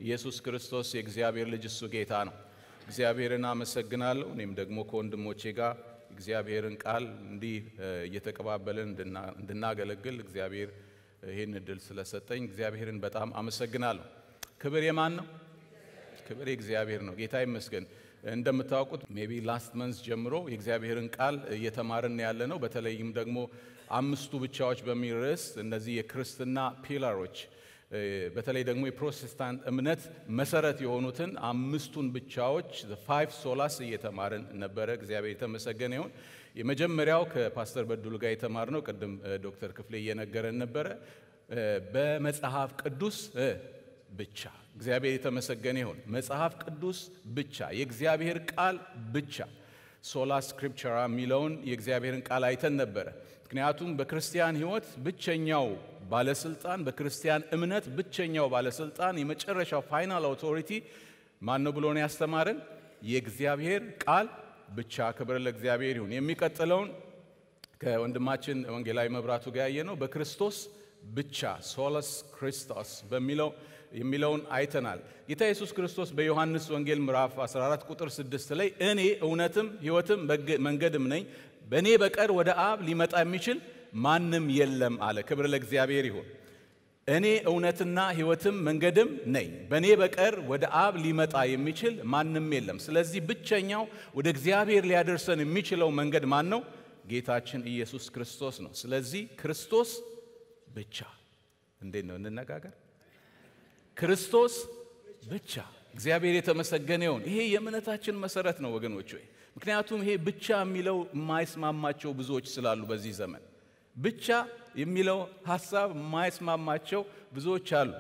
ኢየሱስ ክርስቶስ የእግዚአብሔር ልጅ እሱ ጌታ ነው። እግዚአብሔርን አመሰግናለሁ። እኔም ደግሞ ከወንድሞቼ ጋር እግዚአብሔርን ቃል እንዲህ እየተቀባበልን እንድናገለግል እግዚአብሔር ይህን እድል ስለሰጠኝ እግዚአብሔርን በጣም አመሰግናለሁ። ክብር የማን ነው? ክብር የእግዚአብሔር ነው። ጌታ ይመስገን። እንደምታውቁት ሜቢ ላስት መንዝ ጀምሮ የእግዚአብሔርን ቃል እየተማርን ያለ ነው። በተለይም ደግሞ አምስቱ ብቻዎች በሚል ርዕስ እነዚህ የክርስትና ፒላሮች በተለይ ደግሞ የፕሮቴስታንት እምነት መሰረት የሆኑትን አምስቱን ብቻዎች ፋይቭ ሶላስ እየተማርን ነበረ። እግዚአብሔር የተመሰገነ ይሁን። የመጀመሪያው ከፓስተር በድሉ ጋር የተማርነው ቅድም ዶክተር ክፍሌ እየነገረን ነበረ፣ በመጽሐፍ ቅዱስ ብቻ። እግዚአብሔር የተመሰገነ ይሁን። መጽሐፍ ቅዱስ ብቻ፣ የእግዚአብሔር ቃል ብቻ፣ ሶላ ስክሪፕቸራ የሚለውን የእግዚአብሔርን ቃል አይተን ነበረ። ምክንያቱም በክርስቲያን ሕይወት ብቸኛው ባለስልጣን በክርስቲያን እምነት ብቸኛው ባለስልጣን የመጨረሻው ፋይናል አውቶሪቲ ማን ነው ብሎ ነው ያስተማረን? የእግዚአብሔር ቃል ብቻ። ክብር ለእግዚአብሔር ይሁን። የሚቀጥለውን ከወንድማችን ወንጌላዊ መብራቱ ጋር ያየ ነው በክርስቶስ ብቻ ሶለስ ክርስቶስ በሚለው የሚለውን አይተናል። ጌታ ኢየሱስ ክርስቶስ በዮሐንስ ወንጌል ምዕራፍ 14 ቁጥር 6 ላይ እኔ እውነትም ሕይወትም መንገድም ነኝ በእኔ በቀር ወደ አብ ሊመጣ የሚችል ማንም የለም አለ። ክብር ለእግዚአብሔር ይሁን። እኔ እውነትና ሕይወትም መንገድም ነኝ፣ በእኔ በቀር ወደ አብ ሊመጣ የሚችል ማንም የለም። ስለዚህ ብቸኛው ወደ እግዚአብሔር ሊያደርሰን የሚችለው መንገድ ማን ነው? ጌታችን ኢየሱስ ክርስቶስ ነው። ስለዚህ ክርስቶስ ብቻ። እንዴት ነው እንነጋገር? ክርስቶስ ብቻ። እግዚአብሔር የተመሰገነ ይሁን። ይሄ የእምነታችን መሰረት ነው ወገኖች ሆይ ምክንያቱም ይሄ ብቻ የሚለው የማይስማማቸው ብዙዎች ስላሉ በዚህ ዘመን ብቻ የሚለው ሐሳብ የማይስማማቸው ብዙዎች አሉ።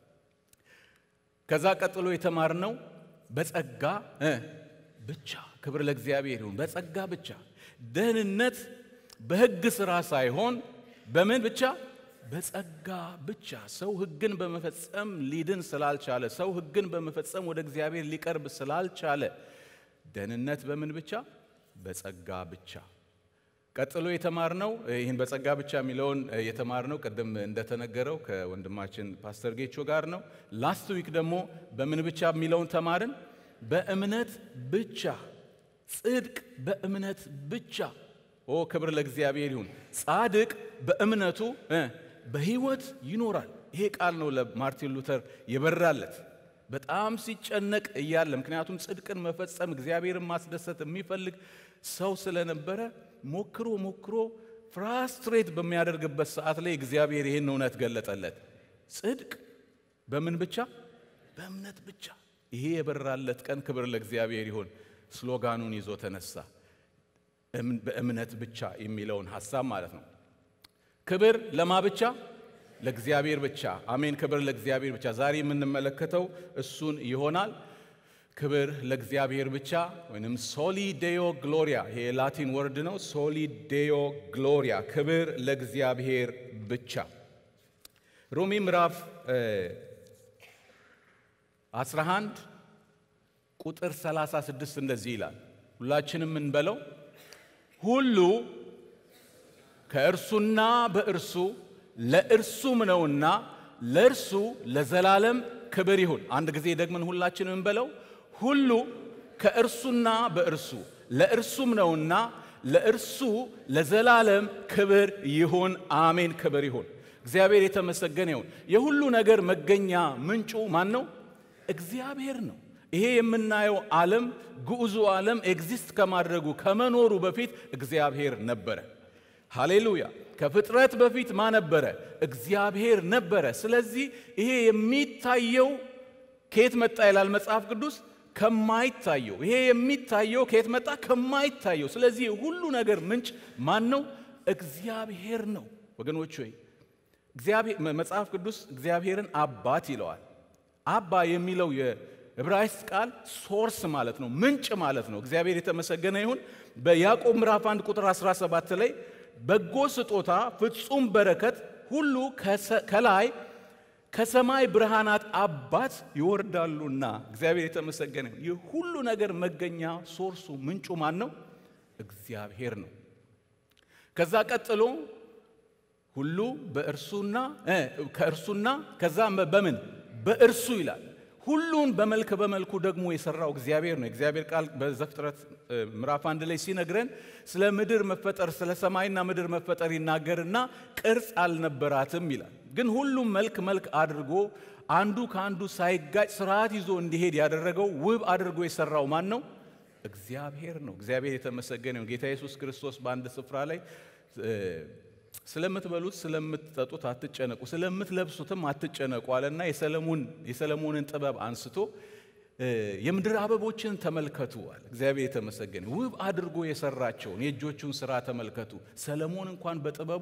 ከዛ ቀጥሎ የተማርነው በጸጋ ብቻ። ክብር ለእግዚአብሔር ይሁን። በጸጋ ብቻ ደህንነት በሕግ ሥራ ሳይሆን በምን ብቻ? በጸጋ ብቻ። ሰው ሕግን በመፈጸም ሊድን ስላልቻለ፣ ሰው ሕግን በመፈጸም ወደ እግዚአብሔር ሊቀርብ ስላልቻለ ደህንነት በምን ብቻ? በጸጋ ብቻ። ቀጥሎ የተማርነው ይህን በጸጋ ብቻ የሚለውን የተማርነው ቅድም እንደተነገረው ከወንድማችን ፓስተር ጌቾ ጋር ነው። ላስት ዊክ ደግሞ በምን ብቻ የሚለውን ተማርን። በእምነት ብቻ ጽድቅ በእምነት ብቻ። ኦ ክብር ለእግዚአብሔር ይሁን። ጻድቅ በእምነቱ በሕይወት ይኖራል። ይሄ ቃል ነው ለማርቲን ሉተር የበራለት በጣም ሲጨነቅ እያለ ምክንያቱም ጽድቅን መፈጸም እግዚአብሔርን ማስደሰት የሚፈልግ ሰው ስለነበረ ሞክሮ ሞክሮ ፍራስትሬት በሚያደርግበት ሰዓት ላይ እግዚአብሔር ይህን እውነት ገለጠለት። ጽድቅ በምን ብቻ? በእምነት ብቻ። ይሄ የበራለት ቀን ክብር ለእግዚአብሔር ይሁን። ስሎጋኑን ይዞ ተነሳ። በእምነት ብቻ የሚለውን ሐሳብ ማለት ነው። ክብር ለማ ብቻ ለእግዚአብሔር ብቻ። አሜን። ክብር ለእግዚአብሔር ብቻ። ዛሬ የምንመለከተው እሱን ይሆናል። ክብር ለእግዚአብሔር ብቻ ወይም ሶሊ ዴዮ ግሎሪያ፣ ይሄ የላቲን ወርድ ነው። ሶሊ ዴዮ ግሎሪያ፣ ክብር ለእግዚአብሔር ብቻ። ሮሜ ምዕራፍ 11 ቁጥር 36 እንደዚህ ይላል። ሁላችንም እንበለው ሁሉ ከእርሱና በእርሱ ለእርሱም ነውና ለእርሱ ለዘላለም ክብር ይሁን። አንድ ጊዜ ደግመን ሁላችንም እንበለው ሁሉ ከእርሱና በእርሱ ለእርሱም ነውና ለእርሱ ለዘላለም ክብር ይሁን። አሜን። ክብር ይሁን። እግዚአብሔር የተመሰገነ ይሁን። የሁሉ ነገር መገኛ ምንጩ ማን ነው? እግዚአብሔር ነው። ይሄ የምናየው ዓለም ግዑዙ ዓለም ኤግዚስት ከማድረጉ ከመኖሩ በፊት እግዚአብሔር ነበረ። ሃሌሉያ። ከፍጥረት በፊት ማ ነበረ? እግዚአብሔር ነበረ። ስለዚህ ይሄ የሚታየው ከየት መጣ ይላል መጽሐፍ ቅዱስ? ከማይታየው። ይሄ የሚታየው ከየት መጣ? ከማይታየው። ስለዚህ ሁሉ ነገር ምንጭ ማን ነው? እግዚአብሔር ነው። ወገኖች ሆይ መጽሐፍ ቅዱስ እግዚአብሔርን አባት ይለዋል። አባ የሚለው የዕብራይስጥ ቃል ሶርስ ማለት ነው፣ ምንጭ ማለት ነው። እግዚአብሔር የተመሰገነ ይሁን። በያዕቆብ ምዕራፍ 1 ቁጥር 17 ላይ በጎ ስጦታ ፍጹም በረከት ሁሉ ከላይ ከሰማይ ብርሃናት አባት ይወርዳሉና እግዚአብሔር የተመሰገነ ይሁን። ይህ ሁሉ ነገር መገኛ ሶርሱ ምንጩ ማን ነው? እግዚአብሔር ነው። ከዛ ቀጥሎ ሁሉ በእርሱና ከእርሱና ከዛ በምን በእርሱ ይላል። ሁሉን በመልክ በመልኩ ደግሞ የሰራው እግዚአብሔር ነው። እግዚአብሔር ቃል በዘፍጥረት ምዕራፍ አንድ ላይ ሲነግረን ስለ ምድር መፈጠር ስለ ሰማይና ምድር መፈጠር ይናገርና ቅርጽ አልነበራትም ይላል። ግን ሁሉም መልክ መልክ አድርጎ አንዱ ከአንዱ ሳይጋጭ ስርዓት ይዞ እንዲሄድ ያደረገው ውብ አድርጎ የሰራው ማን ነው? እግዚአብሔር ነው። እግዚአብሔር የተመሰገነ ነው። ጌታ ኢየሱስ ክርስቶስ በአንድ ስፍራ ላይ ስለምትበሉት ስለምትጠጡት አትጨነቁ፣ ስለምትለብሱትም አትጨነቁ አለና የሰለሞንን ጥበብ አንስቶ የምድር አበቦችን ተመልከቱ አለ። እግዚአብሔር የተመሰገነ ውብ አድርጎ የሰራቸውን የእጆቹን ስራ ተመልከቱ። ሰለሞን እንኳን በጥበቡ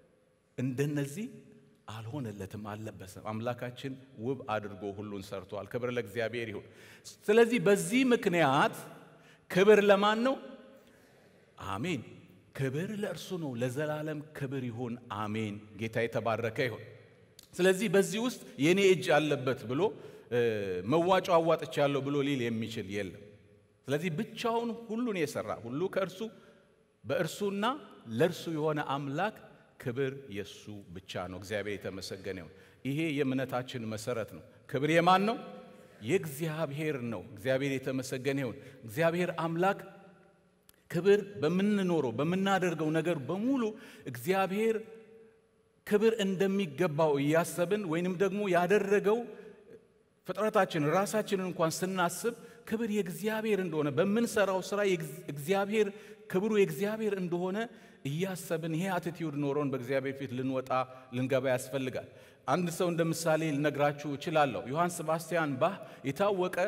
እንደነዚህ አልሆነለትም፣ አልለበሰም። አምላካችን ውብ አድርጎ ሁሉን ሰርቷል። ክብር ለእግዚአብሔር ይሁን። ስለዚህ በዚህ ምክንያት ክብር ለማን ነው? አሜን። ክብር ለእርሱ ነው። ለዘላለም ክብር ይሁን አሜን። ጌታ የተባረከ ይሁን። ስለዚህ በዚህ ውስጥ የኔ እጅ አለበት ብሎ መዋጮ አዋጥቻለሁ ብሎ ሊል የሚችል የለም። ስለዚህ ብቻውን ሁሉን የሰራ ሁሉ ከእርሱ በእርሱና ለእርሱ የሆነ አምላክ ክብር የሱ ብቻ ነው። እግዚአብሔር የተመሰገነ ይሁን። ይሄ የእምነታችን መሰረት ነው። ክብር የማን ነው? የእግዚአብሔር ነው። እግዚአብሔር የተመሰገነ ይሁን። እግዚአብሔር አምላክ ክብር በምንኖረው በምናደርገው ነገር በሙሉ እግዚአብሔር ክብር እንደሚገባው እያሰብን ወይንም ደግሞ ያደረገው ፍጥረታችን ራሳችንን እንኳን ስናስብ ክብር የእግዚአብሔር እንደሆነ በምንሰራው ስራ እግዚአብሔር ክብሩ የእግዚአብሔር እንደሆነ እያሰብን ይሄ አቲቲዩድ ኖሮን በእግዚአብሔር ፊት ልንወጣ ልንገባ ያስፈልጋል። አንድ ሰው እንደ ምሳሌ ልነግራችሁ እችላለሁ። ዮሐን ሰባስቲያን ባህ የታወቀ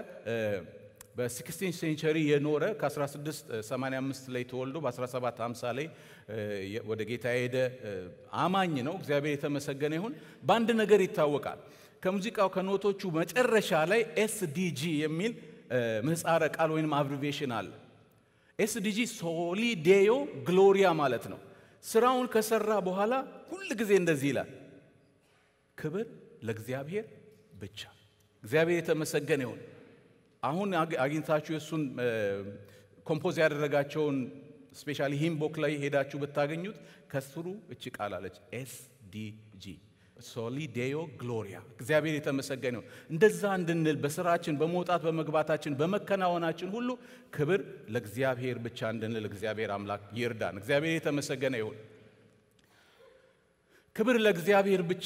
በ16 ሴንቸሪ የኖረ ከ1685 ላይ ተወልዶ በ1750 ላይ ወደ ጌታ የሄደ አማኝ ነው። እግዚአብሔር የተመሰገነ ይሁን። በአንድ ነገር ይታወቃል። ከሙዚቃው ከኖቶቹ መጨረሻ ላይ ኤስዲጂ የሚል ምህፃረ ቃል ወይም አብሪቬሽን አለ። ኤስዲጂ ሶሊ ዴዮ ግሎሪያ ማለት ነው። ስራውን ከሰራ በኋላ ሁል ጊዜ እንደዚህ ይላል፣ ክብር ለእግዚአብሔር ብቻ። እግዚአብሔር የተመሰገነ ይሁን። አሁን አግኝታችሁ የእሱን ኮምፖዝ ያደረጋቸውን ስፔሻሊ ሂምቦክ ላይ ሄዳችሁ ብታገኙት ከስሩ እች ቃል አለች ኤስዲጂ ሶሊ ዴዮ ግሎሪያ። እግዚአብሔር የተመሰገነ ይሁን። እንደዛ እንድንል በስራችን በመውጣት በመግባታችን በመከናወናችን ሁሉ ክብር ለእግዚአብሔር ብቻ እንድንል እግዚአብሔር አምላክ ይርዳን። እግዚአብሔር የተመሰገነ ይሁን። ክብር ለእግዚአብሔር ብቻ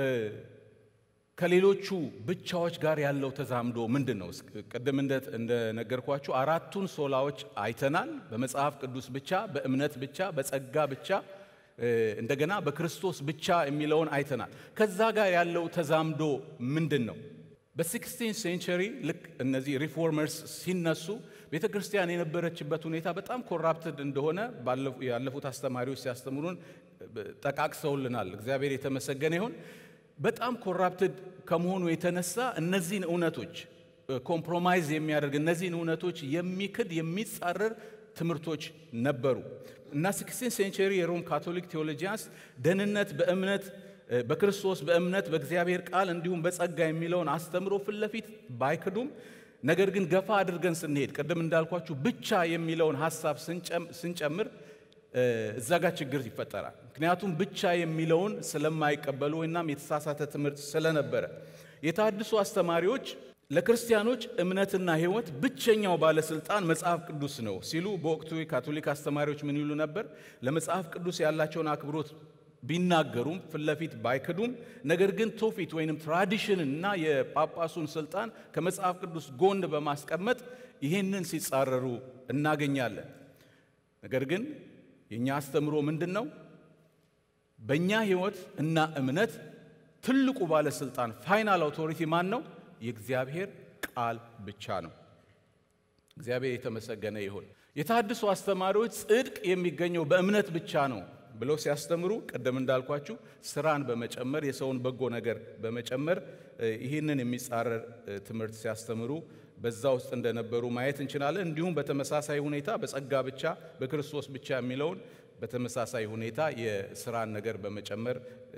ከሌሎቹ ብቻዎች ጋር ያለው ተዛምዶ ምንድን ነው? ቅድም እንደነገርኳችሁ አራቱን ሶላዎች አይተናል። በመጽሐፍ ቅዱስ ብቻ፣ በእምነት ብቻ፣ በጸጋ ብቻ እንደገና በክርስቶስ ብቻ የሚለውን አይተናል። ከዛ ጋር ያለው ተዛምዶ ምንድን ነው? በሲክስቲን ሴንቸሪ ልክ እነዚህ ሪፎርመርስ ሲነሱ ቤተ ክርስቲያን የነበረችበት ሁኔታ በጣም ኮራፕትድ እንደሆነ ያለፉት አስተማሪዎች ሲያስተምሩን ጠቃቅሰውልናል። እግዚአብሔር የተመሰገነ ይሁን። በጣም ኮራፕትድ ከመሆኑ የተነሳ እነዚህን እውነቶች ኮምፕሮማይዝ የሚያደርግ እነዚህን እውነቶች የሚክድ የሚጻረር ትምህርቶች ነበሩ እና ሲክስቲን ሴንቸሪ የሮም ካቶሊክ ቴዎሎጂያንስ ደህንነት በእምነት በክርስቶስ በእምነት በእግዚአብሔር ቃል እንዲሁም በጸጋ የሚለውን አስተምሮ ፊት ለፊት ባይክዱም ነገር ግን ገፋ አድርገን ስንሄድ ቅድም እንዳልኳችሁ ብቻ የሚለውን ሀሳብ ስንጨምር እዛ ጋር ችግር ይፈጠራል። ምክንያቱም ብቻ የሚለውን ስለማይቀበሉ ወይናም የተሳሳተ ትምህርት ስለነበረ የታድሱ አስተማሪዎች ለክርስቲያኖች እምነትና ሕይወት ብቸኛው ባለስልጣን መጽሐፍ ቅዱስ ነው ሲሉ በወቅቱ የካቶሊክ አስተማሪዎች ምን ይሉ ነበር? ለመጽሐፍ ቅዱስ ያላቸውን አክብሮት ቢናገሩም ፊት ለፊት ባይክዱም፣ ነገር ግን ትውፊት ወይንም ትራዲሽን እና የጳጳሱን ስልጣን ከመጽሐፍ ቅዱስ ጎን በማስቀመጥ ይህንን ሲጻረሩ እናገኛለን። ነገር ግን የእኛ አስተምሮ ምንድን ነው? በእኛ ሕይወት እና እምነት ትልቁ ባለስልጣን ፋይናል አውቶሪቲ ማን ነው? የእግዚአብሔር ቃል ብቻ ነው። እግዚአብሔር የተመሰገነ ይሁን። የታድሱ አስተማሪዎች ጽድቅ የሚገኘው በእምነት ብቻ ነው ብለው ሲያስተምሩ ቅድም እንዳልኳችሁ ስራን በመጨመር የሰውን በጎ ነገር በመጨመር ይህንን የሚጻረር ትምህርት ሲያስተምሩ በዛ ውስጥ እንደነበሩ ማየት እንችላለን። እንዲሁም በተመሳሳይ ሁኔታ በጸጋ ብቻ በክርስቶስ ብቻ የሚለውን በተመሳሳይ ሁኔታ የስራን ነገር በመጨመር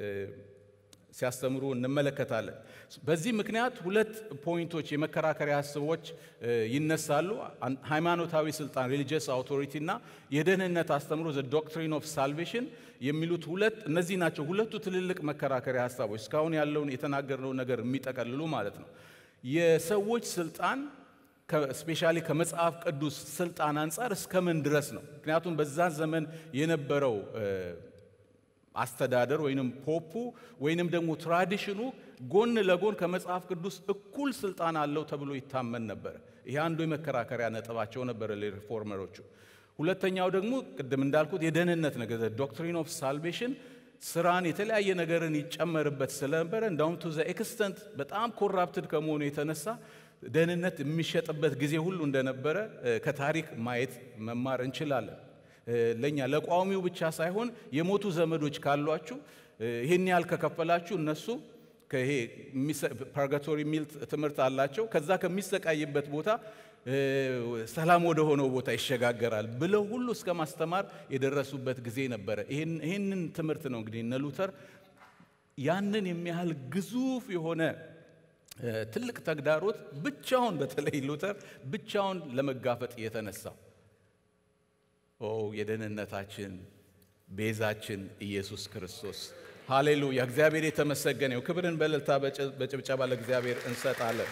ሲያስተምሩ እንመለከታለን። በዚህ ምክንያት ሁለት ፖይንቶች የመከራከሪያ ሀሳቦች ይነሳሉ። ሃይማኖታዊ ስልጣን ሪሊጂየስ አውቶሪቲ እና የደህንነት አስተምሮ ዘ ዶክትሪን ኦፍ ሳልቬሽን የሚሉት ሁለት እነዚህ ናቸው። ሁለቱ ትልልቅ መከራከሪያ ሀሳቦች እስካሁን ያለውን የተናገርነው ነገር የሚጠቀልሉ ማለት ነው። የሰዎች ስልጣን ስፔሻሊ ከመጽሐፍ ቅዱስ ስልጣን አንጻር እስከምን ድረስ ነው? ምክንያቱም በዛ ዘመን የነበረው አስተዳደር ወይንም ፖፑ ወይንም ደግሞ ትራዲሽኑ ጎን ለጎን ከመጽሐፍ ቅዱስ እኩል ስልጣን አለው ተብሎ ይታመን ነበር። ይህ አንዱ የመከራከሪያ ነጥባቸው ነበረ ለሪፎርመሮቹ። ሁለተኛው ደግሞ ቅድም እንዳልኩት የደህንነት ነገር ዶክትሪን ኦፍ ሳልቬሽን ስራን የተለያየ ነገርን ይጨመርበት ስለነበረ እንዳውም ቱ ዘ ኤክስተንት በጣም ኮራፕትድ ከመሆኑ የተነሳ ደህንነት የሚሸጥበት ጊዜ ሁሉ እንደነበረ ከታሪክ ማየት መማር እንችላለን። ለእኛ ለቋሚው ብቻ ሳይሆን የሞቱ ዘመዶች ካሏችሁ ይህን ያህል ከከፈላችሁ እነሱ ይሄ ፐርጋቶሪ የሚል ትምህርት አላቸው። ከዛ ከሚሰቃይበት ቦታ ሰላም ወደ ሆነው ቦታ ይሸጋገራል ብለው ሁሉ እስከ ማስተማር የደረሱበት ጊዜ ነበረ። ይህንን ትምህርት ነው እንግዲህ እነ ሉተር ያንን የሚያህል ግዙፍ የሆነ ትልቅ ተግዳሮት ብቻውን በተለይ ሉተር ብቻውን ለመጋፈጥ የተነሳው ኦ የደህንነታችን ቤዛችን ኢየሱስ ክርስቶስ ሃሌሉያ! እግዚአብሔር የተመሰገነው። ክብርን በእልልታ በጭብጨባ ለእግዚአብሔር እንሰጣለን።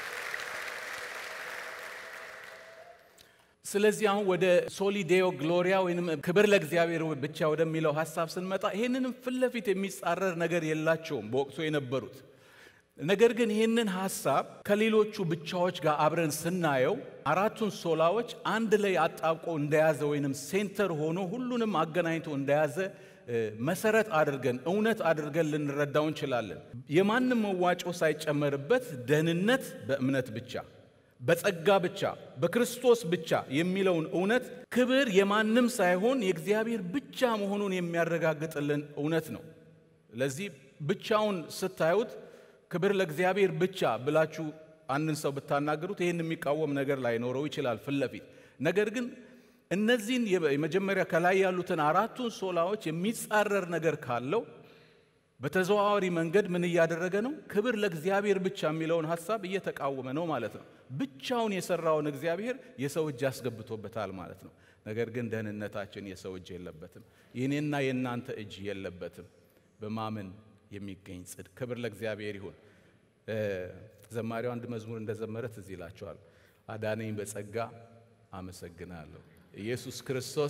ስለዚህ አሁን ወደ ሶሊዴዮ ግሎሪያ ወይም ክብር ለእግዚአብሔር ብቻ ወደሚለው ሀሳብ ስንመጣ ይህንንም ፊት ለፊት የሚጻረር ነገር የላቸውም በወቅቱ የነበሩት። ነገር ግን ይህንን ሀሳብ ከሌሎቹ ብቻዎች ጋር አብረን ስናየው አራቱን ሶላዎች አንድ ላይ አጣብቆ እንደያዘ ወይንም ሴንተር ሆኖ ሁሉንም አገናኝቶ እንደያዘ መሰረት አድርገን እውነት አድርገን ልንረዳው እንችላለን። የማንም መዋጮ ሳይጨመርበት ደህንነት በእምነት ብቻ በጸጋ ብቻ በክርስቶስ ብቻ የሚለውን እውነት ክብር የማንም ሳይሆን የእግዚአብሔር ብቻ መሆኑን የሚያረጋግጥልን እውነት ነው። ለዚህ ብቻውን ስታዩት ክብር ለእግዚአብሔር ብቻ ብላችሁ አንድን ሰው ብታናገሩት ይህን የሚቃወም ነገር ላይኖረው ይችላል ፊት ለፊት ነገር ግን እነዚህን የመጀመሪያ ከላይ ያሉትን አራቱን ሶላዎች የሚጻረር ነገር ካለው በተዘዋዋሪ መንገድ ምን እያደረገ ነው? ክብር ለእግዚአብሔር ብቻ የሚለውን ሀሳብ እየተቃወመ ነው ማለት ነው። ብቻውን የሰራውን እግዚአብሔር የሰው እጅ ያስገብቶበታል ማለት ነው። ነገር ግን ደህንነታችን የሰው እጅ የለበትም። የኔና የእናንተ እጅ የለበትም። በማመን የሚገኝ ጽድቅ። ክብር ለእግዚአብሔር ይሁን። ዘማሪው አንድ መዝሙር እንደዘመረ ትዝ ይላቸዋል። አዳነኝ በጸጋ አመሰግናለሁ ኢየሱስ ክርስቶስ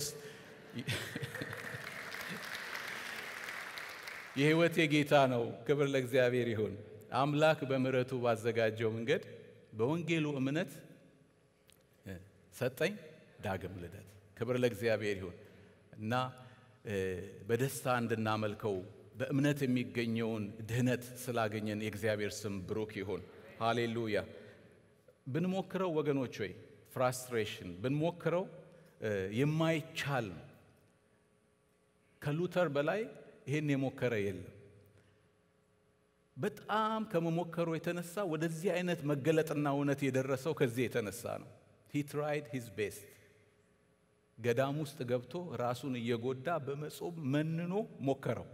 የሕይወቴ ጌታ ነው። ክብር ለእግዚአብሔር ይሁን። አምላክ በምሕረቱ ባዘጋጀው መንገድ በወንጌሉ እምነት ሰጠኝ ዳግም ልደት። ክብር ለእግዚአብሔር ይሁን እና በደስታ እንድናመልከው በእምነት የሚገኘውን ድህነት ስላገኘን የእግዚአብሔር ስም ብሩክ ይሁን። ሃሌሉያ። ብንሞክረው ወገኖች ወይ ፍራስትሬሽን ብንሞክረው የማይቻል ነው። ከሉተር በላይ ይሄን የሞከረ የለም። በጣም ከመሞከሩ የተነሳ ወደዚህ አይነት መገለጥና እውነት የደረሰው ከዚህ የተነሳ ነው። ሂ ትራይድ ሂዝ ቤስት። ገዳም ውስጥ ገብቶ ራሱን እየጎዳ በመጾም መንኖ ሞከረው።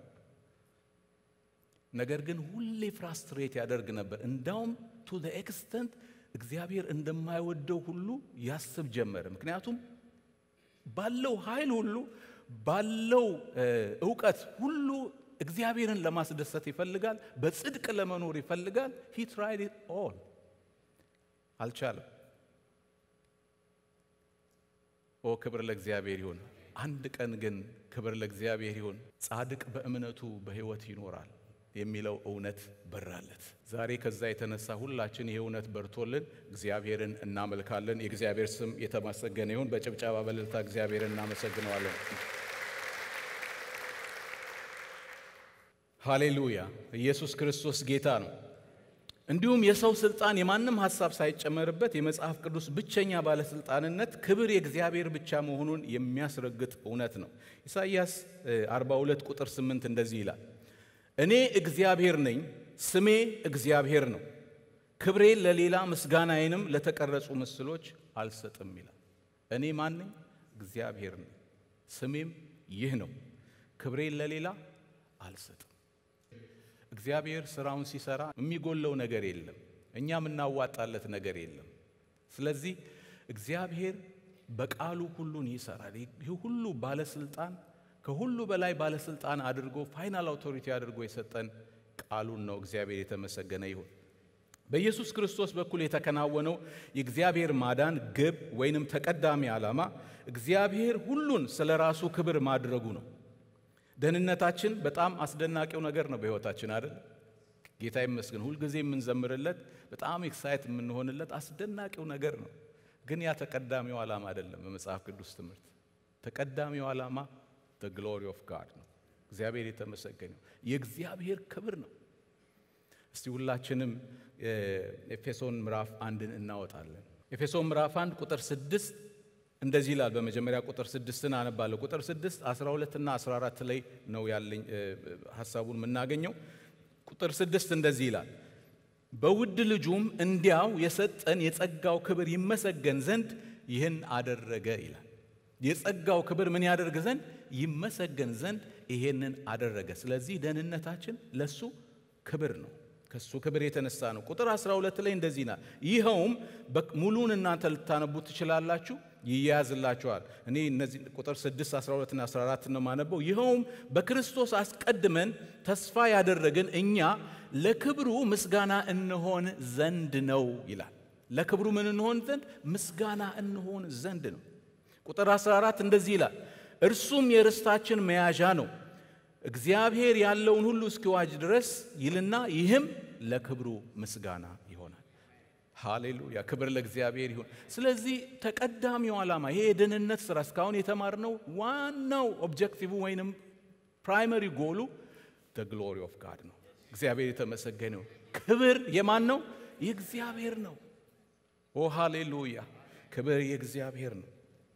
ነገር ግን ሁሌ ፍራስትሬት ያደርግ ነበር። እንዳውም ቱ ዘ ኤክስተንት እግዚአብሔር እንደማይወደው ሁሉ ያስብ ጀመረ። ምክንያቱም ባለው ኃይል ሁሉ ባለው እውቀት ሁሉ እግዚአብሔርን ለማስደሰት ይፈልጋል። በጽድቅ ለመኖር ይፈልጋል። ሂ ትራይድ ኢት ኦል አልቻለም። ኦ ክብር ለእግዚአብሔር ይሁን። አንድ ቀን ግን ክብር ለእግዚአብሔር ይሁን፣ ጻድቅ በእምነቱ በሕይወት ይኖራል የሚለው እውነት በራለት። ዛሬ ከዛ የተነሳ ሁላችን ይህ እውነት በርቶልን እግዚአብሔርን እናመልካለን። የእግዚአብሔር ስም የተመሰገነ ይሁን። በጭብጨባ በእልልታ እግዚአብሔርን እናመሰግነዋለን። ሃሌሉያ! ኢየሱስ ክርስቶስ ጌታ ነው። እንዲሁም የሰው ስልጣን የማንም ሀሳብ ሳይጨመርበት የመጽሐፍ ቅዱስ ብቸኛ ባለስልጣንነት ክብር የእግዚአብሔር ብቻ መሆኑን የሚያስረግጥ እውነት ነው። ኢሳይያስ 42 ቁጥር 8 እንደዚህ ይላል እኔ እግዚአብሔር ነኝ፣ ስሜ እግዚአብሔር ነው፣ ክብሬን ለሌላ ምስጋናዬንም ለተቀረጹ ምስሎች አልሰጥም ይላል። እኔ ማን ነኝ? እግዚአብሔር ነኝ፣ ስሜም ይህ ነው፣ ክብሬን ለሌላ አልሰጥም። እግዚአብሔር ስራውን ሲሰራ የሚጎለው ነገር የለም፣ እኛ የምናዋጣለት ነገር የለም። ስለዚህ እግዚአብሔር በቃሉ ሁሉን ይሰራል። ይህ ሁሉ ባለስልጣን ከሁሉ በላይ ባለስልጣን አድርጎ ፋይናል አውቶሪቲ አድርጎ የሰጠን ቃሉን ነው። እግዚአብሔር የተመሰገነ ይሁን። በኢየሱስ ክርስቶስ በኩል የተከናወነው የእግዚአብሔር ማዳን ግብ ወይንም ተቀዳሚ ዓላማ እግዚአብሔር ሁሉን ስለ ራሱ ክብር ማድረጉ ነው። ደህንነታችን በጣም አስደናቂው ነገር ነው በሕይወታችን አይደል? ጌታ ይመስገን ሁልጊዜ የምንዘምርለት በጣም ኤክሳይት የምንሆንለት አስደናቂው ነገር ነው። ግን ያ ተቀዳሚው ዓላማ አይደለም። በመጽሐፍ ቅዱስ ትምህርት ተቀዳሚው ዓላማ the glory of God ነው። እግዚአብሔር የተመሰገነው የእግዚአብሔር ክብር ነው። እስቲ ሁላችንም ኤፌሶን ምዕራፍ አንድን እናወጣለን። ኤፌሶን ምዕራፍ አንድ ቁጥር ስድስት እንደዚህ ይላል። በመጀመሪያ ቁጥር ስድስትን አነባለሁ። ቁጥር ስድስት 12 እና 14 ላይ ነው ያለኝ ሀሳቡን የምናገኘው። ቁጥር ስድስት እንደዚህ ይላል በውድ ልጁም እንዲያው የሰጠን የጸጋው ክብር ይመሰገን ዘንድ ይህን አደረገ ይላል። የጸጋው ክብር ምን ያደርግ ዘንድ ይመሰገን ዘንድ ይሄንን አደረገ። ስለዚህ ደህንነታችን ለሱ ክብር ነው። ከሱ ክብር የተነሳ ነው። ቁጥር 12 ላይ እንደዚህ ናል። ይኸውም ሙሉን እናንተ ልታነቡ ትችላላችሁ፣ ይያዝላችኋል። እኔ እነዚህ ቁጥር 6፣ 12 እና 14 ነው ማነበው። ይኸውም በክርስቶስ አስቀድመን ተስፋ ያደረግን እኛ ለክብሩ ምስጋና እንሆን ዘንድ ነው ይላል። ለክብሩ ምን እንሆን ዘንድ? ምስጋና እንሆን ዘንድ ነው። ቁጥር 14 እንደዚህ ይላል፣ እርሱም የርስታችን መያዣ ነው እግዚአብሔር ያለውን ሁሉ እስኪዋጅ ድረስ ይልና ይህም ለክብሩ ምስጋና ይሆናል። ሃሌሉያ! ክብር ለእግዚአብሔር ይሁን። ስለዚህ ተቀዳሚው ዓላማ ይሄ የደህንነት ስራ እስካሁን የተማርነው ዋናው ኦብጀክቲቭ ወይንም ፕራይመሪ ጎሉ ግሎሪ ኦፍ ጋድ ነው። እግዚአብሔር የተመሰገነው። ክብር የማን ነው? የእግዚአብሔር ነው። ኦ ሃሌሉያ! ክብር የእግዚአብሔር ነው።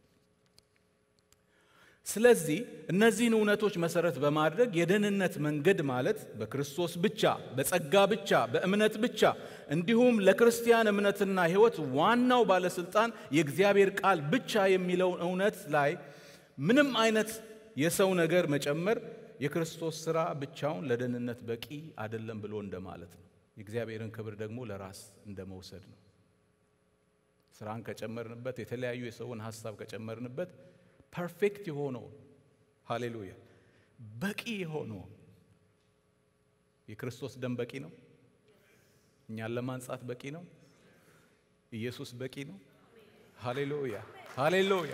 ስለዚህ እነዚህን እውነቶች መሰረት በማድረግ የደህንነት መንገድ ማለት በክርስቶስ ብቻ፣ በጸጋ ብቻ፣ በእምነት ብቻ እንዲሁም ለክርስቲያን እምነትና ሕይወት ዋናው ባለስልጣን የእግዚአብሔር ቃል ብቻ የሚለውን እውነት ላይ ምንም አይነት የሰው ነገር መጨመር የክርስቶስ ሥራ ብቻውን ለደህንነት በቂ አይደለም ብሎ እንደማለት ነው። የእግዚአብሔርን ክብር ደግሞ ለራስ እንደ መውሰድ ነው። ስራን ከጨመርንበት፣ የተለያዩ የሰውን ሀሳብ ከጨመርንበት ፐርፌክት የሆነውን ሃሌሉያ በቂ የሆነውን የክርስቶስ ደም በቂ ነው። እኛን ለማንጻት በቂ ነው። ኢየሱስ በቂ ነው። ሃሌሉያ ሃሌሉያ።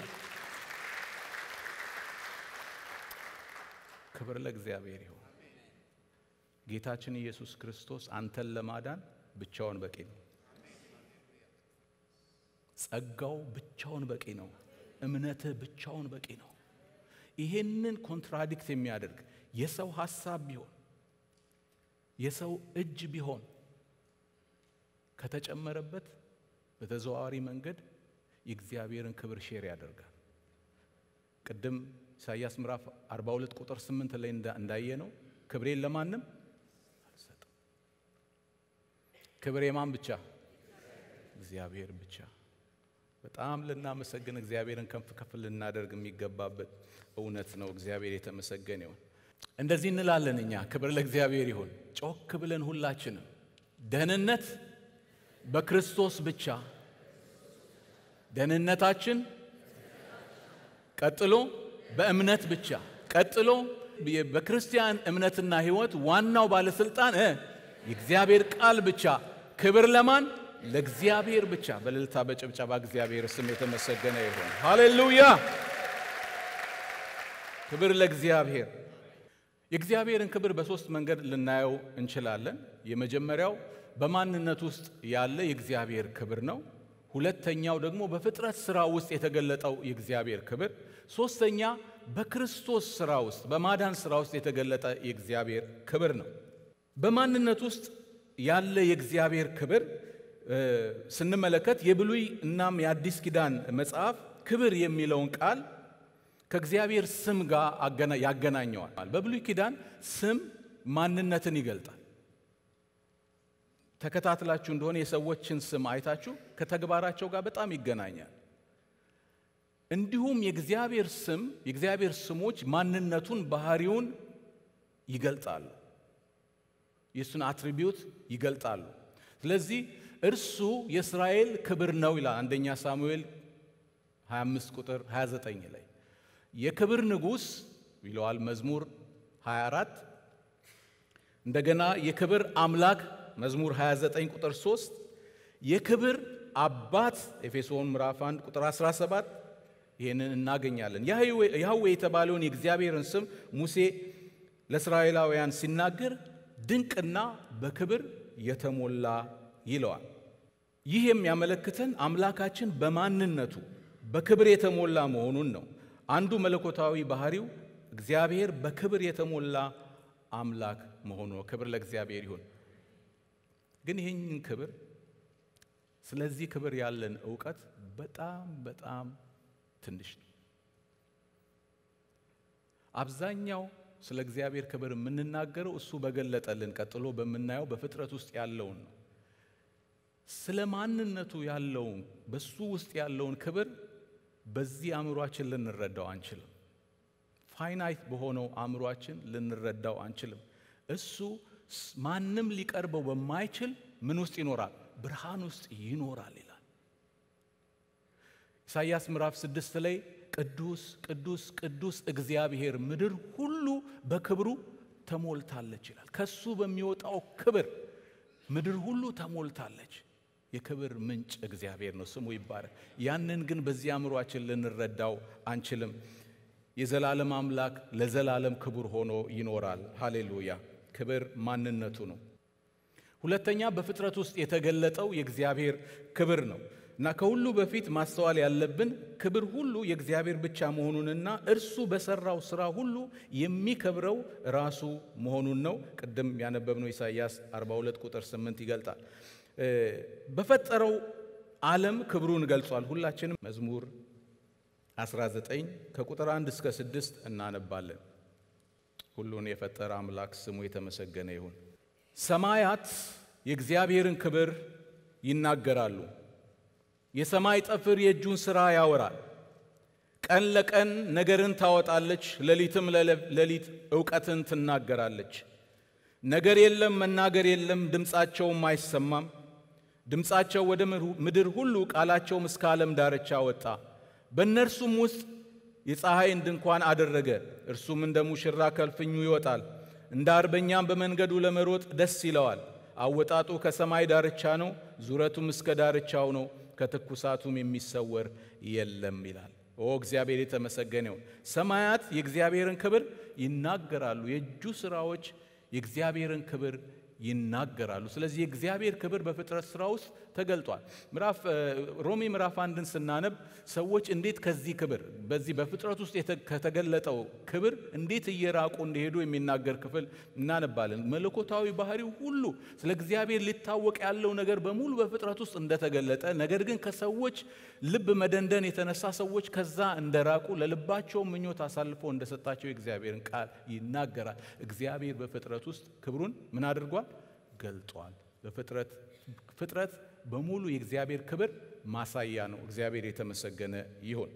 ክብር ለእግዚአብሔር ይሁን። ጌታችን ኢየሱስ ክርስቶስ አንተን ለማዳን ብቻውን በቂ ነው። ጸጋው ብቻውን በቂ ነው። እምነትህ ብቻውን በቂ ነው። ይሄንን ኮንትራዲክት የሚያደርግ የሰው ሐሳብ ቢሆን የሰው እጅ ቢሆን ከተጨመረበት በተዘዋዋሪ መንገድ የእግዚአብሔርን ክብር ሼር ያደርጋል። ቅድም ኢሳይያስ ምዕራፍ 42 ቁጥር 8 ላይ እንዳየ ነው ክብሬን ለማንም አልሰጥም። ክብር የማን ብቻ? እግዚአብሔር ብቻ። በጣም ልናመሰግን እግዚአብሔርን ከፍ ከፍ ልናደርግ የሚገባበት እውነት ነው። እግዚአብሔር የተመሰገነ ይሁን። እንደዚህ እንላለን እኛ። ክብር ለእግዚአብሔር ይሁን። ጮክ ብለን ሁላችንም ደህንነት በክርስቶስ ብቻ፣ ደህንነታችን ቀጥሎ በእምነት ብቻ፣ ቀጥሎ በክርስቲያን እምነትና ሕይወት ዋናው ባለስልጣን የእግዚአብሔር ቃል ብቻ። ክብር ለማን? ለእግዚአብሔር ብቻ። በእልልታ በጭብጨባ እግዚአብሔር ስም የተመሰገነ ይሁን። ሃሌሉያ! ክብር ለእግዚአብሔር። የእግዚአብሔርን ክብር በሦስት መንገድ ልናየው እንችላለን። የመጀመሪያው በማንነት ውስጥ ያለ የእግዚአብሔር ክብር ነው። ሁለተኛው ደግሞ በፍጥረት ሥራ ውስጥ የተገለጠው የእግዚአብሔር ክብር፣ ሦስተኛ በክርስቶስ ሥራ ውስጥ በማዳን ሥራ ውስጥ የተገለጠ የእግዚአብሔር ክብር ነው። በማንነት ውስጥ ያለ የእግዚአብሔር ክብር ስንመለከት የብሉይ እናም የአዲስ ኪዳን መጽሐፍ ክብር የሚለውን ቃል ከእግዚአብሔር ስም ጋር ያገናኘዋል። በብሉይ ኪዳን ስም ማንነትን ይገልጣል። ተከታትላችሁ እንደሆነ የሰዎችን ስም አይታችሁ ከተግባራቸው ጋር በጣም ይገናኛል። እንዲሁም የእግዚአብሔር ስም የእግዚአብሔር ስሞች ማንነቱን፣ ባህሪውን ይገልጣሉ። የእሱን አትሪቢዩት ይገልጣሉ። ስለዚህ እርሱ የእስራኤል ክብር ነው ይላል አንደኛ ሳሙኤል 25 ቁጥር 29 ላይ የክብር ንጉሥ ይለዋል መዝሙር 24 እንደገና የክብር አምላክ መዝሙር 29 ቁጥር 3 የክብር አባት ኤፌሶን ምዕራፍ 1 ቁጥር 17 ይህንን እናገኛለን። ያህዌ የተባለውን የእግዚአብሔርን ስም ሙሴ ለእስራኤላውያን ሲናገር ድንቅና በክብር የተሞላ ይለዋል። ይህ የሚያመለክተን አምላካችን በማንነቱ በክብር የተሞላ መሆኑን ነው። አንዱ መለኮታዊ ባህሪው እግዚአብሔር በክብር የተሞላ አምላክ መሆኑ ነው። ክብር ለእግዚአብሔር ይሁን። ግን ይህንን ክብር ስለዚህ ክብር ያለን እውቀት በጣም በጣም ትንሽ ነው። አብዛኛው ስለ እግዚአብሔር ክብር የምንናገረው እሱ በገለጠልን ቀጥሎ በምናየው በፍጥረት ውስጥ ያለውን ነው። ስለ ማንነቱ ያለውን በሱ ውስጥ ያለውን ክብር በዚህ አእምሯችን ልንረዳው አንችልም። ፋይናይት በሆነው አእምሯችን ልንረዳው አንችልም። እሱ ማንም ሊቀርበው በማይችል ምን ውስጥ ይኖራል? ብርሃን ውስጥ ይኖራል ይላል። ኢሳይያስ ምዕራፍ ስድስት ላይ ቅዱስ ቅዱስ ቅዱስ እግዚአብሔር ምድር ሁሉ በክብሩ ተሞልታለች ይላል። ከሱ በሚወጣው ክብር ምድር ሁሉ ተሞልታለች። የክብር ምንጭ እግዚአብሔር ነው፣ ስሙ ይባረክ። ያንን ግን በዚህ አእምሯችን ልንረዳው አንችልም። የዘላለም አምላክ ለዘላለም ክቡር ሆኖ ይኖራል። ሃሌሉያ! ክብር ማንነቱ ነው። ሁለተኛ በፍጥረት ውስጥ የተገለጠው የእግዚአብሔር ክብር ነው እና ከሁሉ በፊት ማስተዋል ያለብን ክብር ሁሉ የእግዚአብሔር ብቻ መሆኑንና እርሱ በሰራው ስራ ሁሉ የሚከብረው ራሱ መሆኑን ነው። ቅድም ያነበብነው ኢሳይያስ 42 ቁጥር 8 ይገልጣል። በፈጠረው ዓለም ክብሩን ገልጿል። ሁላችንም መዝሙር 19 ከቁጥር 1 እስከ 6 እናነባለን። ሁሉን የፈጠረ አምላክ ስሙ የተመሰገነ ይሁን። ሰማያት የእግዚአብሔርን ክብር ይናገራሉ። የሰማይ ጠፍር የእጁን ሥራ ያወራል። ቀን ለቀን ነገርን ታወጣለች፣ ሌሊትም ለሌሊት እውቀትን ትናገራለች። ነገር የለም መናገር የለም፣ ድምፃቸውም አይሰማም። ድምፃቸው ወደ ምድር ሁሉ ቃላቸውም እስከ ዓለም ዳርቻ ወጣ። በእነርሱም ውስጥ የፀሐይን ድንኳን አደረገ። እርሱም እንደ ሙሽራ ከልፍኙ ይወጣል፣ እንደ አርበኛም በመንገዱ ለመሮጥ ደስ ይለዋል። አወጣጡ ከሰማይ ዳርቻ ነው፣ ዙረቱም እስከ ዳርቻው ነው፣ ከትኩሳቱም የሚሰወር የለም ይላል። ኦ እግዚአብሔር የተመሰገነ ይሁን። ሰማያት የእግዚአብሔርን ክብር ይናገራሉ፣ የእጁ ሥራዎች የእግዚአብሔርን ክብር ይናገራሉ። ስለዚህ የእግዚአብሔር ክብር በፍጥረት ስራ ውስጥ ተገልጧል። ምዕራፍ ሮሜ ምዕራፍ አንድን ስናነብ ሰዎች እንዴት ከዚህ ክብር በዚህ በፍጥረት ውስጥ ከተገለጠው ክብር እንዴት እየራቁ እንደሄዱ የሚናገር ክፍል እናነባለን። መለኮታዊ ባህሪው ሁሉ ስለ እግዚአብሔር ሊታወቅ ያለው ነገር በሙሉ በፍጥረት ውስጥ እንደተገለጠ፣ ነገር ግን ከሰዎች ልብ መደንደን የተነሳ ሰዎች ከዛ እንደራቁ ለልባቸው ምኞት አሳልፎ እንደሰጣቸው የእግዚአብሔርን ቃል ይናገራል። እግዚአብሔር በፍጥረት ውስጥ ክብሩን ምን አድርጓል? ገልጧል። በፍጥረት ፍጥረት በሙሉ የእግዚአብሔር ክብር ማሳያ ነው። እግዚአብሔር የተመሰገነ ይሁን።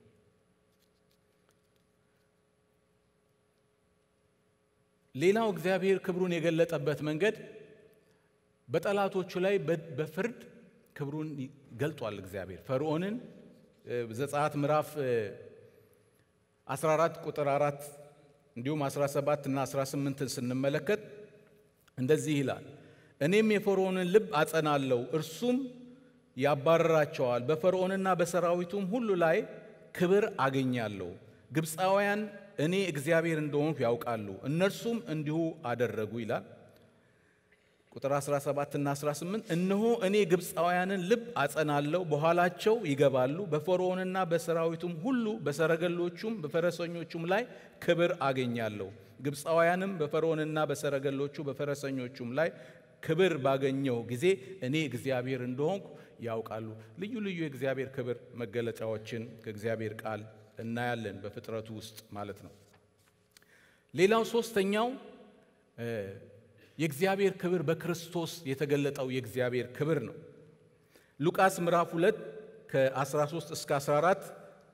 ሌላው እግዚአብሔር ክብሩን የገለጠበት መንገድ በጠላቶቹ ላይ በፍርድ ክብሩን ገልጧል። እግዚአብሔር ፈርዖንን ዘጸአት ምዕራፍ 14 ቁጥር 4 እንዲሁም 17 እና 18ን ስንመለከት እንደዚህ ይላል እኔም የፈርዖንን ልብ አጸናለሁ፣ እርሱም ያባረራቸዋል። በፈርዖንና በሰራዊቱም ሁሉ ላይ ክብር አገኛለሁ። ግብፃውያን እኔ እግዚአብሔር እንደሆንኩ ያውቃሉ፣ እነርሱም እንዲሁ አደረጉ ይላል። ቁጥር 17 እና 18 እነሆ እኔ ግብፃውያንን ልብ አጸናለሁ፣ በኋላቸው ይገባሉ። በፈርዖንና በሰራዊቱም ሁሉ በሰረገሎቹም በፈረሰኞቹም ላይ ክብር አገኛለሁ። ግብፃውያንም በፈርዖንና በሰረገሎቹ በፈረሰኞቹም ላይ ክብር ባገኘው ጊዜ እኔ እግዚአብሔር እንደሆንኩ ያውቃሉ። ልዩ ልዩ የእግዚአብሔር ክብር መገለጫዎችን ከእግዚአብሔር ቃል እናያለን በፍጥረቱ ውስጥ ማለት ነው። ሌላው ሶስተኛው የእግዚአብሔር ክብር በክርስቶስ የተገለጠው የእግዚአብሔር ክብር ነው። ሉቃስ ምዕራፍ 2 ከ13 እስከ 14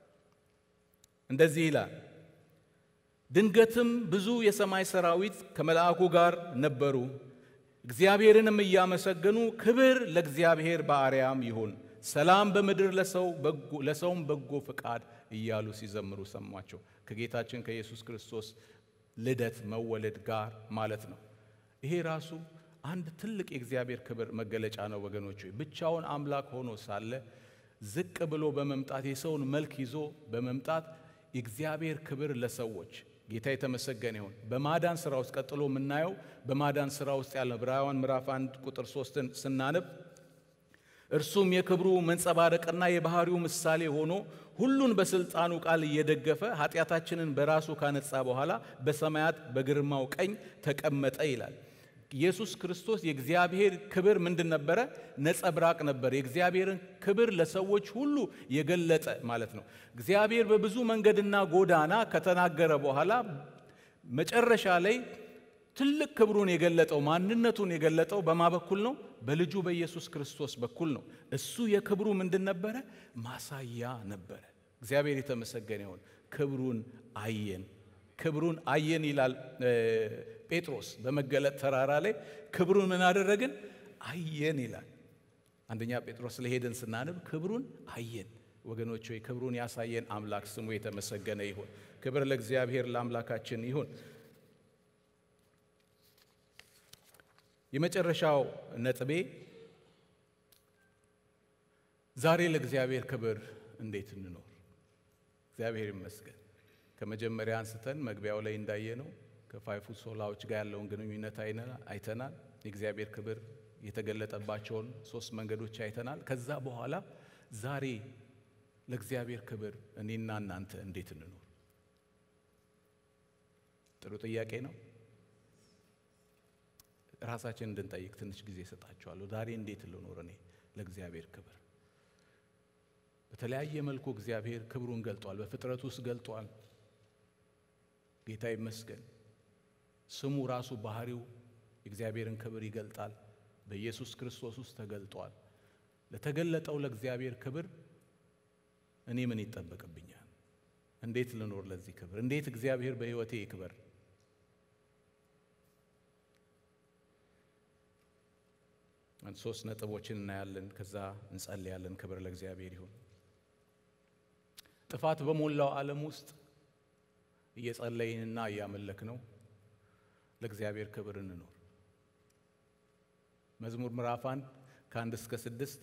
እንደዚህ ይላል። ድንገትም ብዙ የሰማይ ሰራዊት ከመልአኩ ጋር ነበሩ፣ እግዚአብሔርንም እያመሰገኑ ክብር ለእግዚአብሔር በአርያም ይሁን፣ ሰላም በምድር ለሰውም በጎ ፈቃድ እያሉ ሲዘምሩ ሰሟቸው። ከጌታችን ከኢየሱስ ክርስቶስ ልደት መወለድ ጋር ማለት ነው። ይሄ ራሱ አንድ ትልቅ የእግዚአብሔር ክብር መገለጫ ነው ወገኖች። ብቻውን አምላክ ሆኖ ሳለ ዝቅ ብሎ በመምጣት የሰውን መልክ ይዞ በመምጣት የእግዚአብሔር ክብር ለሰዎች ጌታ የተመሰገነ ይሁን። በማዳን ስራ ውስጥ ቀጥሎ የምናየው በማዳን ስራ ውስጥ ያለ ዕብራውያን ምዕራፍ አንድ ቁጥር ሶስትን ስናነብ እርሱም የክብሩ መንጸባረቅና የባህሪው ምሳሌ ሆኖ ሁሉን በስልጣኑ ቃል እየደገፈ ኃጢአታችንን በራሱ ካነጻ በኋላ በሰማያት በግርማው ቀኝ ተቀመጠ ይላል። ኢየሱስ ክርስቶስ የእግዚአብሔር ክብር ምንድን ነበረ? ነጸብራቅ ነበር። የእግዚአብሔርን ክብር ለሰዎች ሁሉ የገለጠ ማለት ነው። እግዚአብሔር በብዙ መንገድና ጎዳና ከተናገረ በኋላ መጨረሻ ላይ ትልቅ ክብሩን የገለጠው ማንነቱን የገለጠው በማ በኩል ነው? በልጁ በኢየሱስ ክርስቶስ በኩል ነው። እሱ የክብሩ ምንድን ነበረ? ማሳያ ነበረ። እግዚአብሔር የተመሰገነ ይሁን። ክብሩን አየን፣ ክብሩን አየን ይላል ጴጥሮስ በመገለጥ ተራራ ላይ ክብሩን ምን አደረግን? አየን ይላል። አንደኛ ጴጥሮስ ለሄደን ስናነብ ክብሩን አየን። ወገኖች ሆይ ክብሩን ያሳየን አምላክ ስሙ የተመሰገነ ይሁን። ክብር ለእግዚአብሔር ለአምላካችን ይሁን። የመጨረሻው ነጥቤ ዛሬ ለእግዚአብሔር ክብር እንዴት እንኖር። እግዚአብሔር ይመስገን ከመጀመሪያ አንስተን መግቢያው ላይ እንዳየነው ከፋይፉ ሶላዎች ጋር ያለውን ግንኙነት አይተናል። የእግዚአብሔር ክብር የተገለጠባቸውን ሶስት መንገዶች አይተናል። ከዛ በኋላ ዛሬ ለእግዚአብሔር ክብር እኔና እናንተ እንዴት እንኖር? ጥሩ ጥያቄ ነው። ራሳችን እንድንጠይቅ ትንሽ ጊዜ እሰጣችኋለሁ። ዛሬ እንዴት ልኖር እኔ ለእግዚአብሔር ክብር? በተለያየ መልኩ እግዚአብሔር ክብሩን ገልጧል። በፍጥረት ውስጥ ገልጧል። ጌታ ይመስገን። ስሙ ራሱ ባህሪው የእግዚአብሔርን ክብር ይገልጣል። በኢየሱስ ክርስቶስ ውስጥ ተገልጧል። ለተገለጠው ለእግዚአብሔር ክብር እኔ ምን ይጠበቅብኛል? እንዴት ልኖር ለዚህ ክብር? እንዴት እግዚአብሔር በሕይወቴ ይክበር? ሶስት ነጥቦችን እናያለን። ከዛ እንጸልያለን። ክብር ለእግዚአብሔር ይሁን። ጥፋት በሞላው ዓለም ውስጥ እየጸለይንና እያመለክ ነው ለእግዚአብሔር ክብር እንኖር። መዝሙር ምዕራፍ አንድ ከአንድ እስከ ስድስት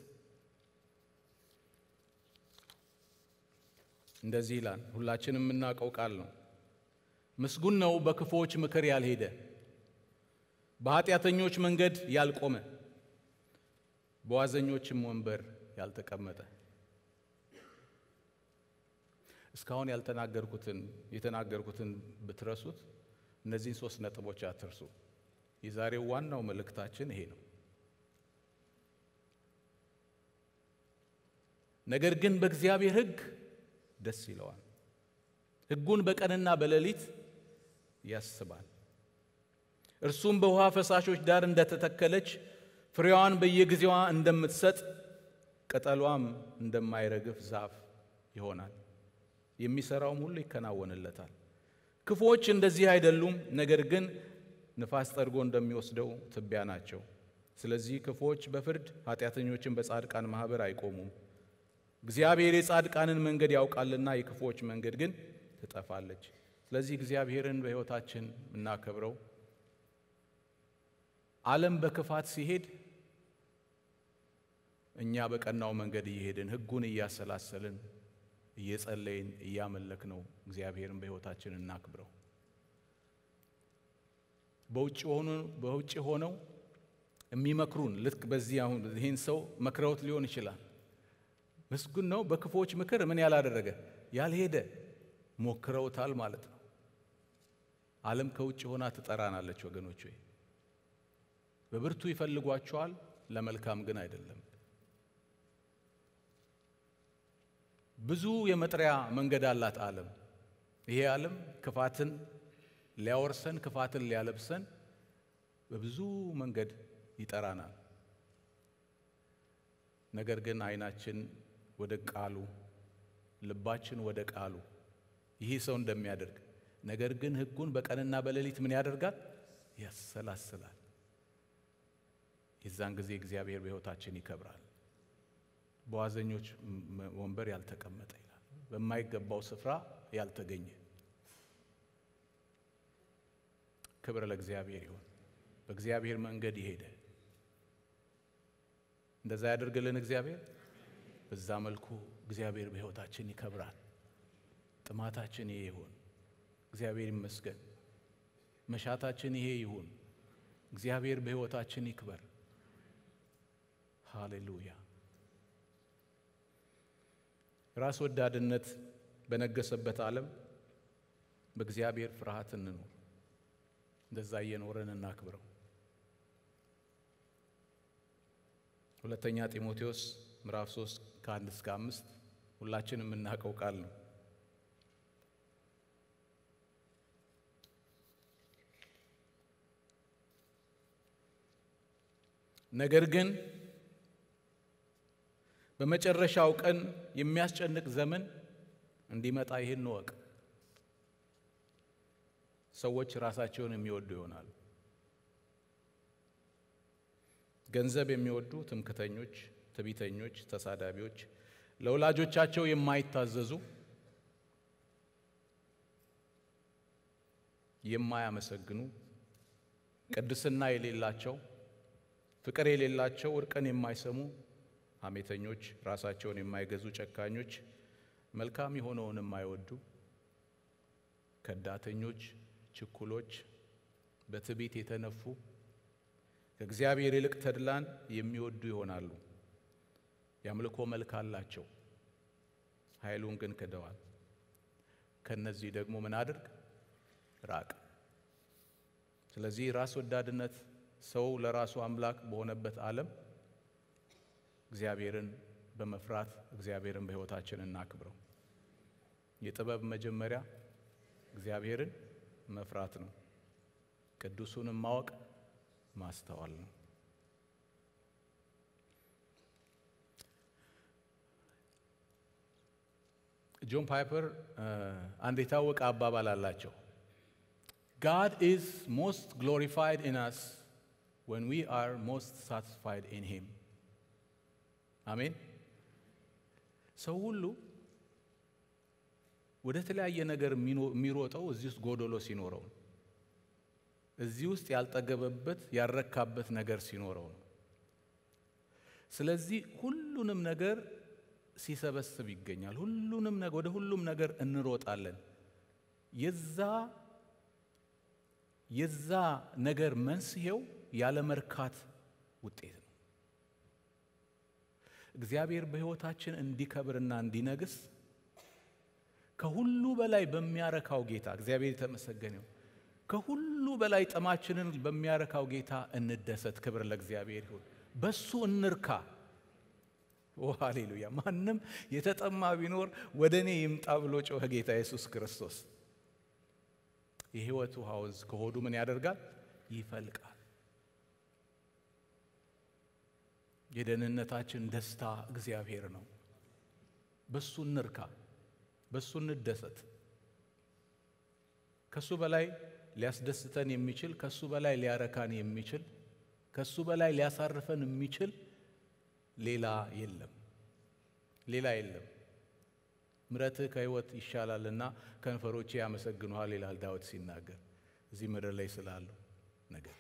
እንደዚህ ይላል። ሁላችንም የምናውቀው ቃል ነው። ምስጉን ነው በክፉዎች ምክር ያልሄደ፣ በኃጢአተኞች መንገድ ያልቆመ፣ በዋዘኞችም ወንበር ያልተቀመጠ። እስካሁን ያልተናገርኩትን የተናገርኩትን ብትረሱት እነዚህን ሶስት ነጥቦች አትርሱ። የዛሬው ዋናው መልእክታችን ይሄ ነው። ነገር ግን በእግዚአብሔር ሕግ ደስ ይለዋል፣ ሕጉን በቀንና በሌሊት ያስባል። እርሱም በውሃ ፈሳሾች ዳር እንደተተከለች ፍሬዋን በየጊዜዋ እንደምትሰጥ ቅጠሏም እንደማይረግፍ ዛፍ ይሆናል። የሚሰራውም ሁሉ ይከናወንለታል። ክፉዎች እንደዚህ አይደሉም፣ ነገር ግን ንፋስ ጠርጎ እንደሚወስደው ትቢያ ናቸው። ስለዚህ ክፉዎች በፍርድ ኃጢአተኞችን በጻድቃን ማኅበር አይቆሙም። እግዚአብሔር የጻድቃንን መንገድ ያውቃልና የክፉዎች መንገድ ግን ትጠፋለች። ስለዚህ እግዚአብሔርን በሕይወታችን የምናከብረው ዓለም በክፋት ሲሄድ እኛ በቀናው መንገድ እየሄድን ሕጉን እያሰላሰልን እየጸለይን እያመለክ ነው እግዚአብሔርን በሕይወታችን እናክብረው። በውጭ ሆኖ በውጭ ሆነው የሚመክሩን ልክ በዚህ አሁን ይህን ሰው መክረውት ሊሆን ይችላል። ምስጉን ነው በክፉዎች ምክር ምን ያላደረገ ያልሄደ ሞክረውታል ማለት ነው። ዓለም ከውጭ ሆና ትጠራናለች ወገኖች ሆይ በብርቱ ይፈልጓቸዋል፣ ለመልካም ግን አይደለም። ብዙ የመጥሪያ መንገድ አላት ዓለም። ይሄ ዓለም ክፋትን ሊያወርሰን ክፋትን ሊያለብሰን በብዙ መንገድ ይጠራናል። ነገር ግን ዓይናችን ወደ ቃሉ፣ ልባችን ወደ ቃሉ ይህ ሰው እንደሚያደርግ ነገር ግን ሕጉን በቀንና በሌሊት ምን ያደርጋል? ያሰላስላል። የዛን ጊዜ እግዚአብሔር በሕይወታችን ይከብራል። በዋዘኞች ወንበር ያልተቀመጠ ይላል፣ በማይገባው ስፍራ ያልተገኘ። ክብር ለእግዚአብሔር ይሁን። በእግዚአብሔር መንገድ የሄደ እንደዛ ያደርግልን እግዚአብሔር። በዛ መልኩ እግዚአብሔር በሕይወታችን ይከብራል። ጥማታችን ይሄ ይሁን። እግዚአብሔር ይመስገን። መሻታችን ይሄ ይሁን። እግዚአብሔር በሕይወታችን ይክበር። ሃሌሉያ። ራስ ወዳድነት በነገሰበት ዓለም በእግዚአብሔር ፍርሃት እንኖር። እንደዛ እየኖረን እናክብረው። ሁለተኛ ጢሞቴዎስ ምዕራፍ 3 ከአንድ እስከ አምስት ሁላችንም የምናውቀው ቃል ነው። ነገር ግን በመጨረሻው ቀን የሚያስጨንቅ ዘመን እንዲመጣ ይህን እወቅ። ሰዎች ራሳቸውን የሚወዱ ይሆናሉ። ገንዘብ የሚወዱ ትምክተኞች፣ ትዕቢተኞች፣ ተሳዳቢዎች፣ ለወላጆቻቸው የማይታዘዙ፣ የማያመሰግኑ፣ ቅድስና የሌላቸው፣ ፍቅር የሌላቸው፣ እርቅን የማይሰሙ፣ ሐሜተኞች፣ ራሳቸውን የማይገዙ፣ ጨካኞች፣ መልካም የሆነውን የማይወዱ፣ ከዳተኞች፣ ችኩሎች፣ በትዕቢት የተነፉ ከእግዚአብሔር ይልቅ ተድላን የሚወዱ ይሆናሉ። የአምልኮ መልክ አላቸው፣ ኃይሉን ግን ክደዋል። ከነዚህ ደግሞ ምን አድርግ ራቅ። ስለዚህ ራስ ወዳድነት ሰው ለራሱ አምላክ በሆነበት ዓለም እግዚአብሔርን በመፍራት እግዚአብሔርን በሕይወታችን እናክብረው። የጥበብ መጀመሪያ እግዚአብሔርን መፍራት ነው። ቅዱሱንም ማወቅ ማስተዋል ነው። ጆን ፓይፐር አንድ የታወቀ አባባል አላቸው። ጋድ ኢዝ ሞስት ግሎሪፋይድ ኢን አስ ወን ዊ አር ሞስት ሳቲስፋይድ ኢን ሂም። አሜን። ሰው ሁሉ ወደ ተለያየ ነገር የሚሮጠው እዚህ ውስጥ ጎዶሎ ሲኖረው ነው። እዚህ ውስጥ ያልጠገበበት ያልረካበት ነገር ሲኖረው ነው። ስለዚህ ሁሉንም ነገር ሲሰበስብ ይገኛል። ሁሉንም ነገር ወደ ሁሉም ነገር እንሮጣለን። የዛ የዛ ነገር መንስኤው ያለ መርካት ውጤት ነው። እግዚአብሔር በሕይወታችን እንዲከብርና እንዲነግስ ከሁሉ በላይ በሚያረካው ጌታ እግዚአብሔር የተመሰገነው ከሁሉ በላይ ጥማችንን በሚያረካው ጌታ እንደሰት። ክብር ለእግዚአብሔር ይሁን። በሱ እንርካ። ኦ ሃሌሉያ! ማንም የተጠማ ቢኖር ወደ እኔ ይምጣ ብሎ ጮኸ ጌታ ኢየሱስ ክርስቶስ። የሕይወት ውሃ ወንዝ ከሆዱ ምን ያደርጋል? ይፈልቃል። የደህንነታችን ደስታ እግዚአብሔር ነው። በሱ እንርካ፣ በሱ እንደሰት። ከሱ በላይ ሊያስደስተን የሚችል ከሱ በላይ ሊያረካን የሚችል ከሱ በላይ ሊያሳርፈን የሚችል ሌላ የለም፣ ሌላ የለም። ምሕረትህ ከሕይወት ይሻላልና ከንፈሮቼ ያመሰግኑሃል ይላል ዳዊት ሲናገር እዚህ ምድር ላይ ስላለው ነገር።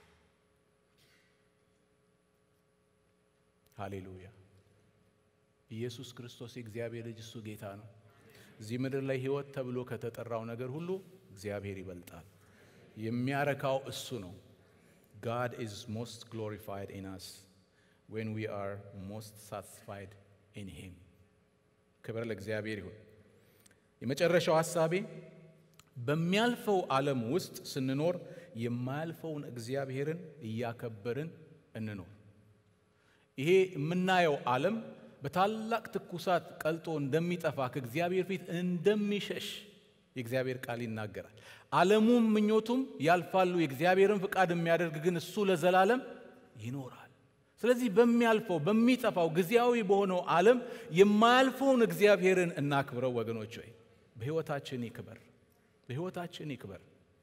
ሃሌሉያ! ኢየሱስ ክርስቶስ የእግዚአብሔር ልጅ እሱ ጌታ ነው። እዚህ ምድር ላይ ሕይወት ተብሎ ከተጠራው ነገር ሁሉ እግዚአብሔር ይበልጣል። የሚያረካው እሱ ነው። God is most glorified in us when we are most satisfied in him። ክብር ለእግዚአብሔር ይሁን። የመጨረሻው ሐሳቤ በሚያልፈው ዓለም ውስጥ ስንኖር የማያልፈውን እግዚአብሔርን እያከበርን እንኖር። ይሄ የምናየው ዓለም በታላቅ ትኩሳት ቀልጦ እንደሚጠፋ ከእግዚአብሔር ፊት እንደሚሸሽ የእግዚአብሔር ቃል ይናገራል። ዓለሙም ምኞቱም ያልፋሉ፣ የእግዚአብሔርን ፍቃድ የሚያደርግ ግን እሱ ለዘላለም ይኖራል። ስለዚህ በሚያልፈው በሚጠፋው ጊዜያዊ በሆነው ዓለም የማያልፈውን እግዚአብሔርን እናክብረው። ወገኖች ሆይ በሕይወታችን ይክበር፣ በሕይወታችን ይክበር።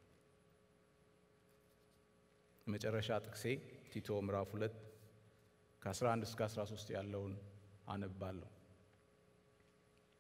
የመጨረሻ ጥቅሴ ቲቶ ምዕራፍ 2 ከ11 እስከ 13 ያለውን አነባለሁ።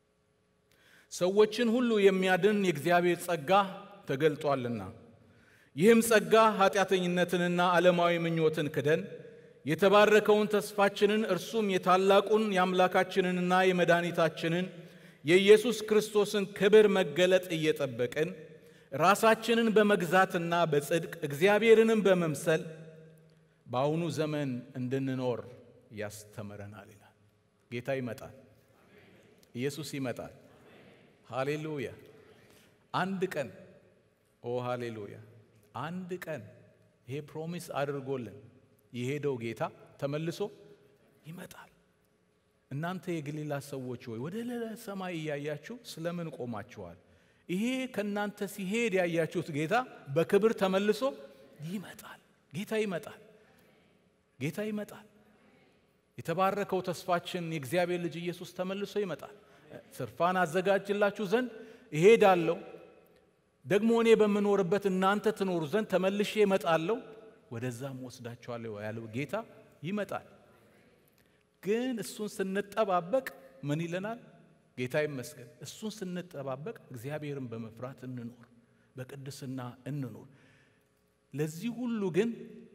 ሰዎችን ሁሉ የሚያድን የእግዚአብሔር ጸጋ ተገልጧልና ይህም ጸጋ ኃጢአተኝነትንና ዓለማዊ ምኞትን ክደን የተባረከውን ተስፋችንን እርሱም የታላቁን የአምላካችንንና የመድኃኒታችንን የኢየሱስ ክርስቶስን ክብር መገለጥ እየጠበቅን ራሳችንን በመግዛትና በጽድቅ እግዚአብሔርንም በመምሰል በአሁኑ ዘመን እንድንኖር ያስተምረናል ይላል። ጌታ ይመጣል። ኢየሱስ ይመጣል። ሃሌሉያ። አንድ ቀን ኦ ሃሌሉያ፣ አንድ ቀን ይሄ ፕሮሚስ አድርጎልን የሄደው ጌታ ተመልሶ ይመጣል። እናንተ የገሊላ ሰዎች ሆይ ወደ ሰማይ እያያችሁ ስለምን ቆማችኋል? ይሄ ከእናንተ ሲሄድ ያያችሁት ጌታ በክብር ተመልሶ ይመጣል። ጌታ ይመጣል። ጌታ ይመጣል። የተባረከው ተስፋችን የእግዚአብሔር ልጅ ኢየሱስ ተመልሶ ይመጣል። ስርፋን አዘጋጅላችሁ ዘንድ እሄዳለሁ፣ ደግሞ እኔ በምኖርበት እናንተ ትኖሩ ዘንድ ተመልሼ እመጣለሁ፣ ወደዛም ወስዳችኋለሁ ያለው ጌታ ይመጣል። ግን እሱን ስንጠባበቅ ምን ይለናል? ጌታ ይመስገን። እሱን ስንጠባበቅ እግዚአብሔርን በመፍራት እንኖር፣ በቅድስና እንኖር። ለዚህ ሁሉ ግን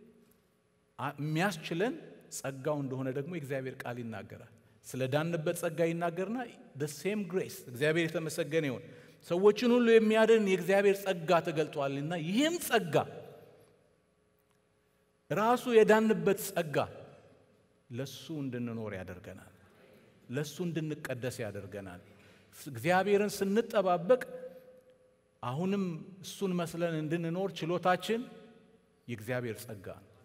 የሚያስችለን ጸጋው እንደሆነ ደግሞ የእግዚአብሔር ቃል ይናገራል። ስለ ዳንበት ጸጋ ይናገርና ሴም ግሬስ እግዚአብሔር የተመሰገነ ይሁን ሰዎችን ሁሉ የሚያድን የእግዚአብሔር ጸጋ ተገልጧልና ይህም ጸጋ ራሱ የዳንበት ጸጋ ለሱ እንድንኖር ያደርገናል። ለሱ እንድንቀደስ ያደርገናል። እግዚአብሔርን ስንጠባበቅ አሁንም እሱን መስለን እንድንኖር ችሎታችን የእግዚአብሔር ጸጋ ነው።